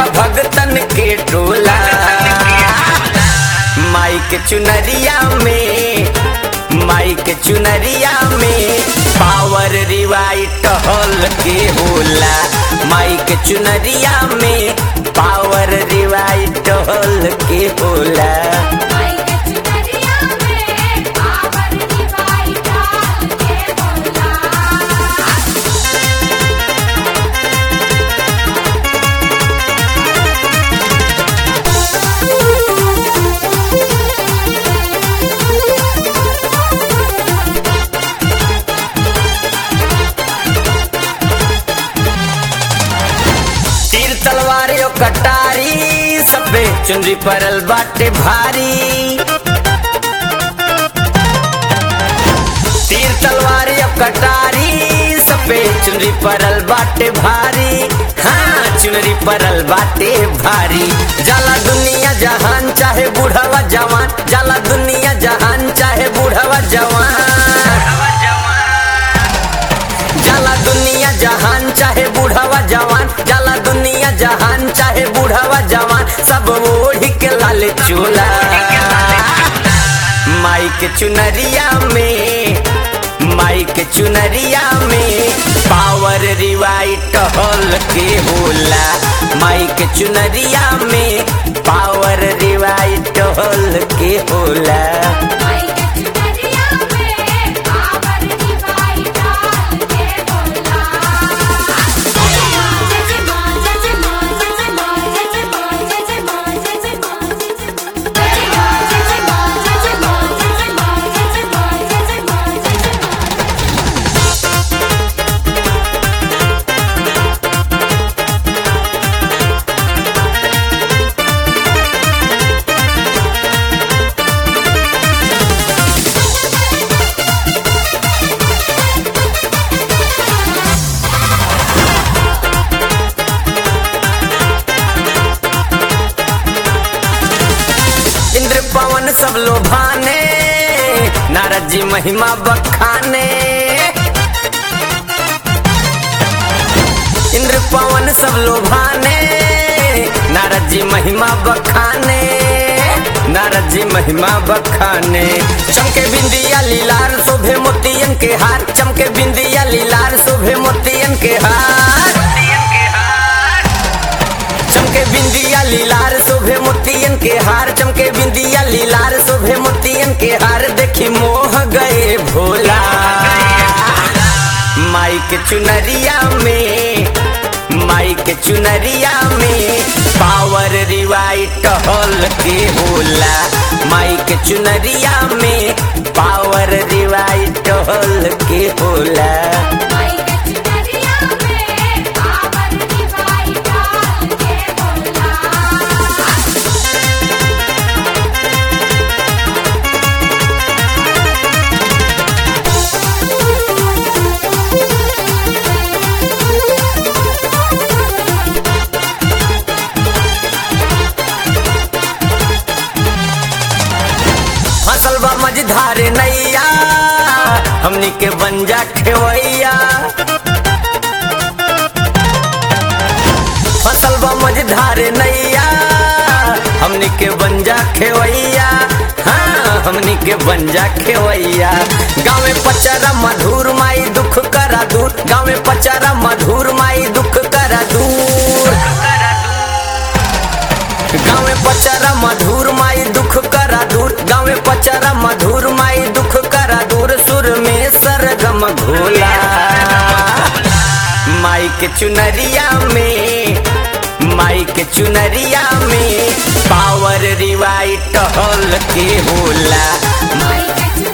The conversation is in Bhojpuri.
देखा भगतन के टोला माई के चुनरिया में माई के चुनरिया में पावर रिवाइट हॉल के होला माई के चुनरिया में पावर रिवाइट हॉल के होला माई के चुनरिया में पावर रिवाइट डाल के बोला तीर तलवार यो कटारी सबे चुनरी परल बाटे भारी तीर तलवार यो कटारी सबे चुनरी परल बाटे भारी हाँ चुनरी परल बाटे भारी जाला दुनिया जहान चाहे बूढ़वा जवान जाला दुनिया जहान चाहे बूढ़वा जवान जाला दुनिया जहान चाहे बूढ़वा जवान जाला दुनिया जहान चाहे बूढ़वा जवान सब ओढ़ी के लाल चूला माई के चुनरिया में माई के चुनरिया में पावर रिवाइट हॉल के होला माई के चुनरिया में पावर रिवाइट हॉल के होला माई के चुनरिया में पावर रिवाइट डाल के बोला जय मां जय मां जय मां जय मां जय मां जय मां जय मां जय मां जय मां जय मां जय मां जय मां जय मां जय मां इंद्र पवन सब लोभाने नारद जी महिमा बखाने इंद्र पवन सब लोभाने नारद जी महिमा बखाने नारद जी महिमा बखाने चमके बिंदिया लीलार शोभे मोतियन के हार चमके बिंदिया लीलार शोभे मोतियन के हार चमके बिंदिया लीलार शोभे मोतियन के हार चमके बिंदिया लीलार शोभे मोतियन के हार देखी मोह गए भोला माई के चुनरिया में माई के चुनरिया में पावर रिवाइट हॉल के होला माई के चुनरिया में पावर रिवाइट हॉल के होला माई के चुनरिया में पावर रिवाइट डाल के बोला फसल बा मझधारे नैया हमनी के बंजा खेवैया फसल बा मझधारे नैया हमनी के बंजा खेवैया हाँ हमनी के बंजा खेवैया गाँव में पचारा मधुर माई दुख करा दूर गाँव में पचारा मधुर माई दुख करा दूर गाँव में पचारा मधुर माई दुख करा दूर गाँव में पचारा मधुर माई दुख करा दूर सुर में सरगम घोला माई के चुनरिया में माई के चुनरिया में पावर रिवाइट हॉल के होला माई के